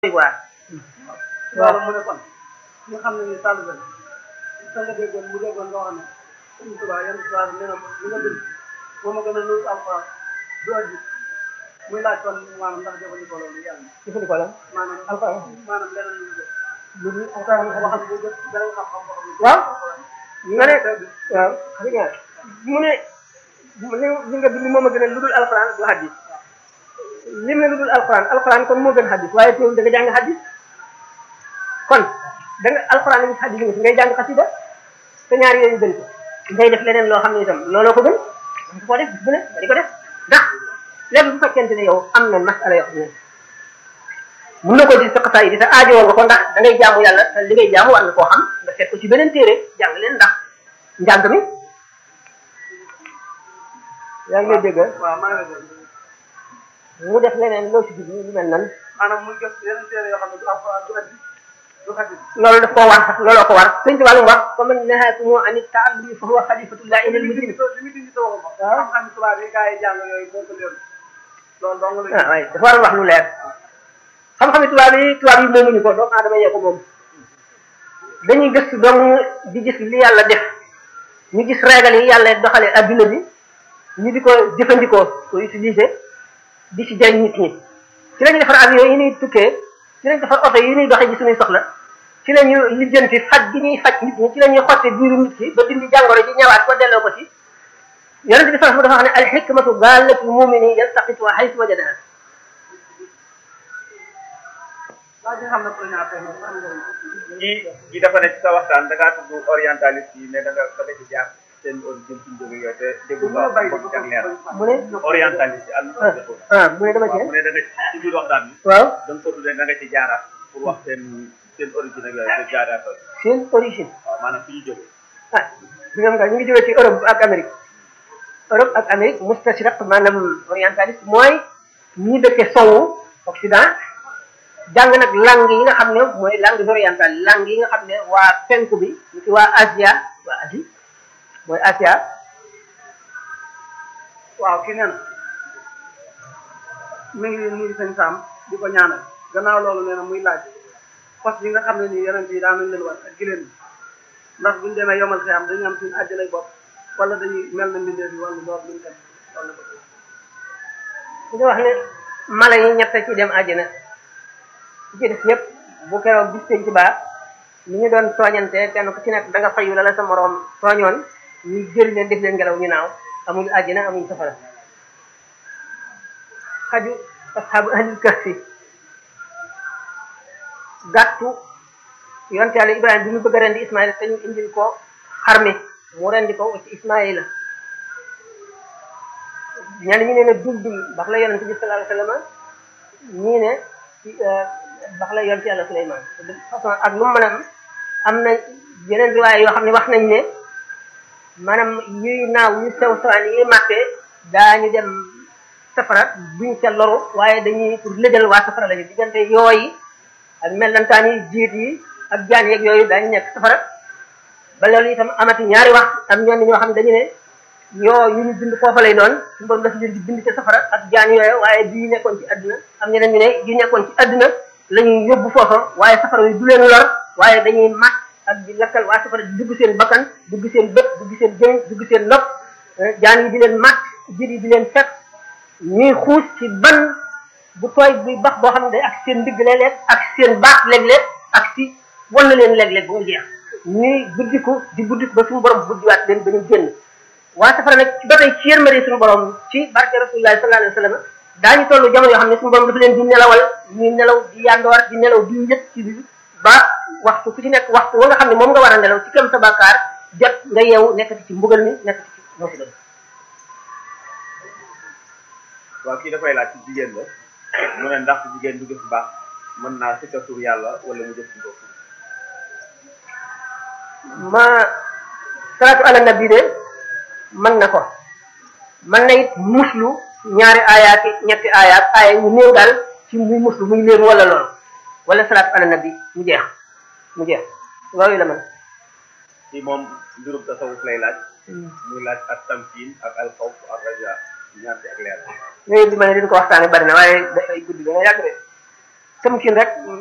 waar waaw mu ne kon nga xam ne ni sàll ba sa nga déggoon mu déggoon loo xam ne Sëriñ Tuubaa yan tubaab nee na li nga bind moo ma gën a nuyu alxuraan du addi muy laaj kon maanaam ndax jëfandikoo loolu yàlla jëfandikoo la maanaam alxuraan maanaam leneen lu def lu dul alxuraan alxuraan boo xam ne boo jot beneen xam-xam boo xam ne waaw nga ne waaw dëgg la mu ne li li nga bind moom a gën a lu dul alxuraan du hadis lim ne lu dul alxuraan alxuraan kon moo gën hadis waaye teewul da nga jàng hadis kon da nga alxuraan ngi hadis ngi ngay jàng xasida te ñaar yooyu gën ko ngay def leneen loo xam ne itam looloo ko gën nga ko def bu ne nga di ko def ndax lépp bu fekkente ne yow am na masala yoo xam ne mun na ko di sa xasaay di sa aajowoo nga ko ndax da ngay jaamu yàlla te li ngay jaamu war nga koo xam nga seet ko ci beneen téere jàng leen ndax njàng mi yaa ngi lay dégg waaw maa ngi lay dégg mu def leneen loo ci jublu lu mel nan maanaam muy gës yeneen téere yoo xam ne du alxuraan du addi du xadis loolu daf koo war sax looloo ko war sëñ Tuubaa lu mu wax fa man nahaakumu an taallumi fa huwa xalifatullahi ilal mujrim li mu dindi sa waxu ko xam-xam tubaab yi gars yi jàng yooyu moo ko leen loolu dong la ah waaye dafa war a wax lu leer xam-xami tubaab yi tubaab yi moomuñu ko doomu aadama yee ko moom dañuy gëstu dong di gis li yàlla def ñu gis régal yi yàlla doxale adduna bi ñu di ko jëfandikoo ko utiliser di ci jëriñ nit ñi ci la ñuy defar avion yi ñuy tukkee ci la ñuy defar oto yi ñuy doxee ji suñuy soxla ci la ñu lijjanti faj gi ñuy faj nit ñi ci la ñuy xotte biiru nit ki ba dindi jàngoro ji ñëwaat ko delloo ko ci yonent bi sallallahu alayhi wasallam dafa wax ne al hikmatu gaalatul mumini yaltaqituha haythu wajadaha waa ji xam ne pour ñaar tey moom am nga kii kii dafa ne ci sa waxtaan da ngaa tudd orientaliste yi ne da nga da nga ci jaar seen origine suñu jóge yooyu te déggu nga wax ko ci ak leer mu ne orientaliste yi àll ah ah mu ne dama waaw cee mu ne da nga ci ci biir waxtaan bi waaw da nga ko tuddee da nga ci jaaraat pour wax seen seen origine ak yooyu te jaaraat ko seen origine waaw maanaam fi ñu jóge ah bi nga ñu ngi jógee ci Europe ak Amérique Europe ak Amérique mustashriq maanaam orientaliste mooy ñi dëkke sowu Occident jàng nag langue yi nga xam ne mooy langue orientale langue yi nga xam ne waa penku bi ñu ci waa Asia waa Asie mooy Asia waaw kii nee na mi ngi nuyu sëñ Sam di ko ñaanal gannaaw loolu nee na muy laaj fas yi nga xam ne nii yonent yi daan nañ leen war ak gileen bi ndax buñu demee yomal xiyam dañu am suñu àjjanay bopp wala dañuy mel na mbindeef yi wala door luñu kat wala ko dañu wax ne mala yi ñett ci dem àjjana ci ci def yëpp bu keroog bis penc baa ni ñu doon tooñante kenn ku ci nekk da nga fayu la la sa moroom tooñoon ñu jël leen def leen ngelaw ñu naaw amuñu àjjana amuñu safara xaju asxaabu ahlil kahfi gàttu yonte yàlla Ibrahima bi mu bëgg a rendi Ismaïla te ñu indil ko xar mi mu rendi ko ci Ismaïla ñenn ñi ne ne dul dul bax la yonente bi sallallahu alayhi wasallam ñii ne ci bax la yonte yàlla Suleymaan de façon ak lu mu mën a am am na yeneen riwaay yoo xam ne wax nañ ne maanaam yuy naaw yu sew sewaan yi màttee daañu dem safara buñ ca loru waaye dañuy pour lëjal waa safara lañu diggante yooyi ak mellantaan yi jiit yi ak jaan yeeg yooyu daañu nekk safara ba loolu itam amati ñaari wax am ñoon ñoo xam ne dañu ne yoo yu ñu bind foofa lay doon suñu borom dafa leen di bind ca safara ak jaan yooyu waaye bii nekkoon ci àdduna am ñeneen ñu ne yu nekkoon ci àdduna la ñuy yóbbu foofa waaye safara yi du leen lor waaye dañuy mat ak di lakkal waa safara di dugg seen bakkan dugg seen bët dugg seen jëñ dugg seen nopp jaan yi di leen mat jiit yi di leen fekk ñuy xuus ci ban bu tooy buy bax boo xam ne day ak seen ndigg léeg-léeg ak seen baax léeg-léeg ak si wan na leen léeg-léeg ba mu jeex ñuy buddiku di buddiku ba suñu borom buddiwaat leen ba ñu génn waa safara nag ba tey ci yërmande suñu borom ci barke rasulullah sallallahu alayhi wasallam daañu tollu jamono yoo xam ne suñu borom dafa leen di nelawal ñuy nelaw di yandoor di nelaw di njëkk ci bi ba waxtu ku ci nekk waxtu wa nga xam ne moom nga war a nelaw ci kem sa bàkkaar jot nga yeewu nekkati ci mbugal mi nekkati ci musiba bi waaw kii dafay laaj ci jigéen la mu ne ndax jigéen du gis baax mën naa si tur yàlla wala mu jëf ci bopp ma salaatu ala nabi de mën na ko mën na it muslu ñaari aayaat ñetti aayaat aaya ñu néew daal ci muy muslu muy léer wala loolu wala salaatu ala nabi mu jeex mu jeex loolu la man kii moom mbirum tasawuf lay laaj muy laaj ak tamkiin ak alxawf ak raja ñaar ci ak leer yooyu bi ma ne dina ko waxtaane bari na waaye dafay guddi dana yàgg de tëmkin rek